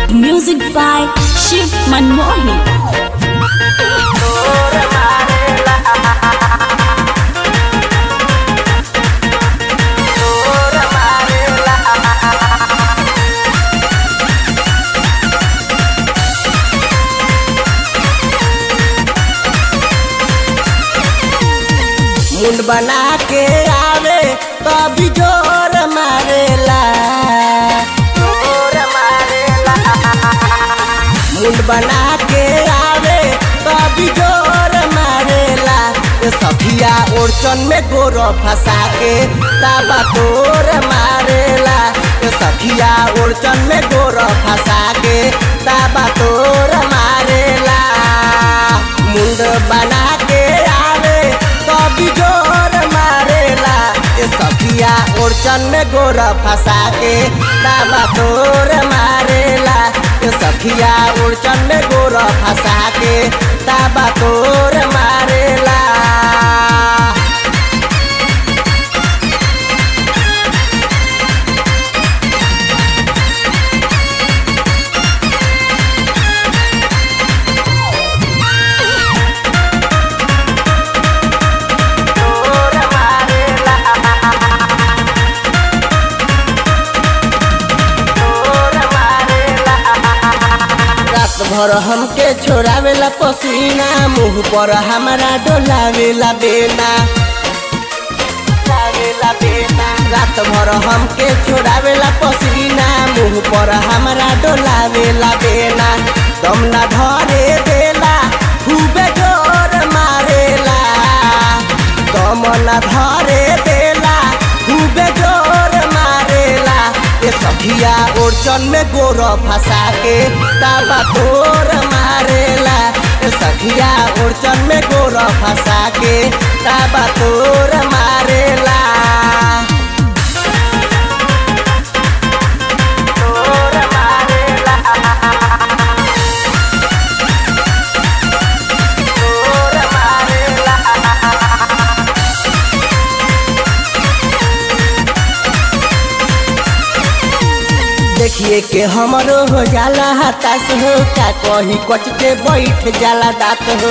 Music by Shiv Manmohi. मुंड बना के आवे कभी जोर मारेला जोर मारेला मुंड बना के आवे कभी जोर मारेला ये सखिया ओरचन में गोर फंसा के ताबा तोर मारेला ये सखिया ओरचन में गोर फंसा के ताबा तोर मारेला मुंड बना के आवे कभी जोर मारेला ये सखिया ओरचन में गोर फंसा के ताबा तोर मारेला ये सखिया ओरचन में गोर फंसा के ताबा तोर मारेला तोर मारेला तोर मारेला रात भर हमके छोड़ावेला पसीना मुंह पर हमारा डोलावेला बेना डोलावेला बेना रात भर हमके छोड़ावेला पसीना मुंह पर हमारा डोलावेला बेना दम ना धरे देला खूबे जोर मारेला दम ना धरे देला खूबे जोर मारेला ये सखिया ओरचन में गोर फंसा के ताबा तोर मारेला ये सखिया ओरचन में गोर फंसा के ताबा तोर मारेला तोर मारेला तोर मारेला देखिए के हमरो हो जाला हताश हो का कही कच के बैठ जाला दात हो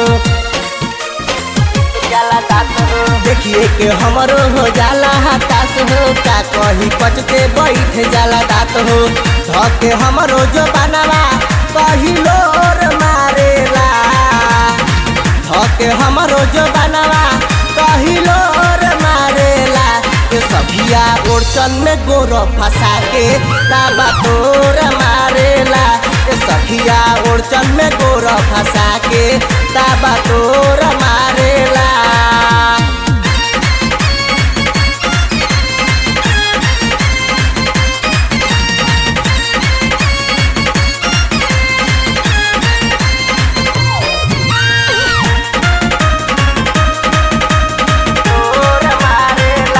जाला दात हो देखिए के हमरो हो जाला हताश हो का कही कच के बैठ जाला दात हो धके हमरो जो बनावा पहिलोर मारेला धके हमरो जो बनावा पहिलोर मारेला ये सभिया ओरचन में गोर फंसा के ताबा तोर मारेला ये सखिया ओरचन में गोर फंसा के ताबा तोर मारेला तोर मारेला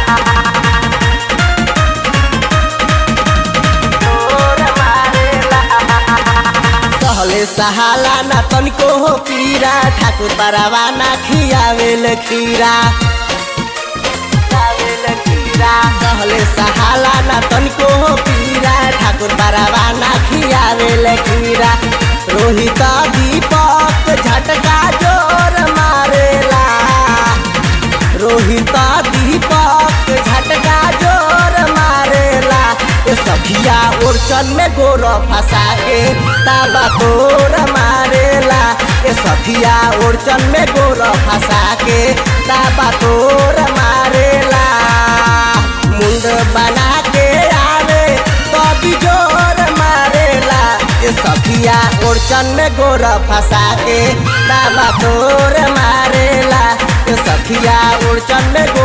तोर मारेला सहले सहाला ना तनिको हो पीरा ठाकुर बरावा ना खियावेल खीरा खियावेल खीरा सहले सहाला ना तनिको हो पीरा ठाकुर बरावा ना खियावेल खीरा रोहित दीपक झटका जोर मारेला रोहित दीपक झटका जोर मारेला ये सखिया ओरचन में गोर फंसा के ताबा तोर मारेला ये सखिया ओरचन में गोर फंसा के ताबा तोर मारेला मुंड बना के आवे कभी जोर मारेला ये सखिया ओरचन में गोर फंसा के ताबा तोर मारेला ये सखिया ओरचन में गोर